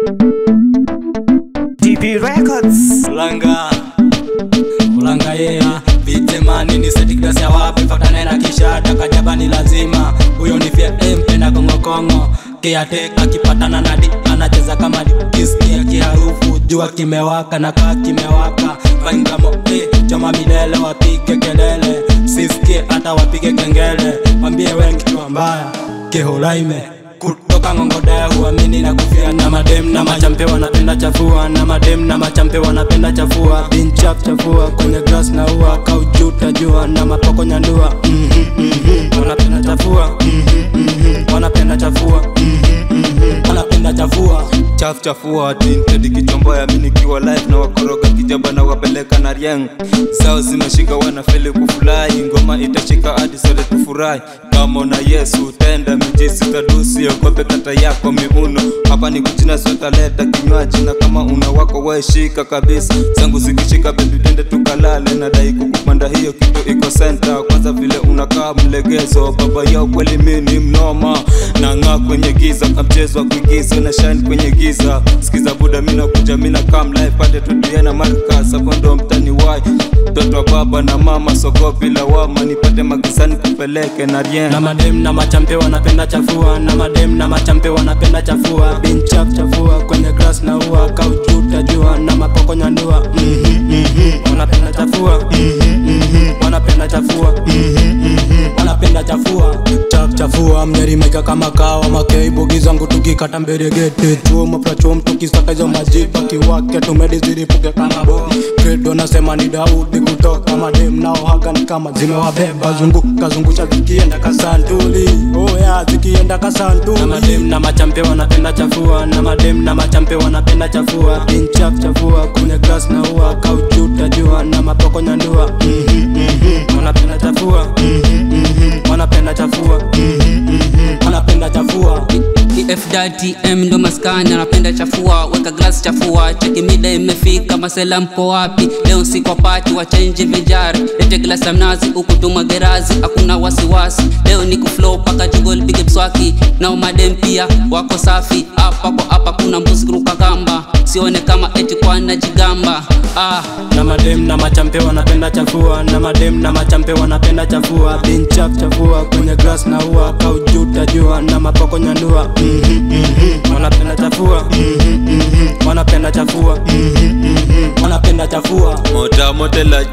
DB Records. Ulanga Ulanga yeah Vitemani ni seti klasi ya wapi Fatane na kisha Takajaba ni lazima Huyo ni fia mpenda kongo kongo Kiateka kipatana na di Anacheza kama di Kisikia kiharufu Jua kimewaka na kaa kimewaka Vangamo eh Choma milele wapige kelele Sisikie hata wapige kengele Wambie we kichwa mbaya Kihulaime kutoka ngongode huamini na kufia na madem na machampe wanapenda chafua na madem na machampe wanapenda chafua binchap chafua kwenye grass na ua kaujuta jua na mapoko nyandua mhm, mhm. wanapenda chafua mhm, mhm. wanapenda chafua mhm, mhm. wanapenda chafua chafu chafua tinted kichomboya mi nikiwa live na wakoroga kijaba na wapeleka na rieng zao zimeshika wanafeli kufurahi ngoma itashika hadi sote tufurahi kama na yesu tenda mijisi tadusi ogope kata yako miuno hapa ni kuchina sotaleta kinywaji na kama una wako waeshika kabisa zangu zikishika bebi tende tukalale nadai kukupanda hiyo kitu iko senta kwanza vile unakaa mlegezo baba yao kweli mini mnoma nang'aa kwenye giza kamchezo wa kuigiza na shine kwenye giza sikiza buda mina kuja mina kam live pate tutie na markas hapo ndo mtani wai mtoto wa baba na mama soko bila wama nipate magizani kupeleke na rien na madem na machampe wanapenda chafua na madem na machampe wanapenda chafua binchap chafua kwenye grass na ua kaujuta jua na mapoko nyandua mhm, mhm. wanapenda chafua mhm, mhm. wanapenda chafua mhm, mhm. wanapenda chafua chaf chafua mnyarimeka kama kawa makeibogi zangu tukikata mberegete chuo maprachuom tukisaka hizo majipa kiwake tumediziripuke kama bo kredo nasema ni daudi kutoka madem nao haga ni kama zimewabeba zunguka zungusha zikienda kasantuli oya zikienda kasantuli na madem na machampe wanapenda chafua na madem na machampe wanapenda chafua pinchaf chafua kwenye grass na ua kaujuta jua na mapoko nyandua mhm, mhm. wanapenda chafua mhm, mhm. wanapenda chafua mhm, mhm. wanapenda chafua EFDTM ndo maskani anapenda chafua, weka glass chafua, cheki mida imefika, masela mko wapi? Leo si kwa pati, wachenji vijari, lete glass ya mnazi, huku tuma gerazi, hakuna wasiwasi, leo ni kuflow paka jigo lipige mswaki, nao madem pia wako safi, hapa kwa hapa kuna mbuzi kuruka kamba, sione kama eti kwa najigamba ah. na madem na machampe wanapenda chafua na madem na machampe wanapenda chafua binchaf chafua kwenye grass na ua kaujuta jua na mapoko nyandua mhm, mhm. wanapenda chafua mhm, mhm. wanapenda chafua mhm, mhm. wanapenda chafua mota motela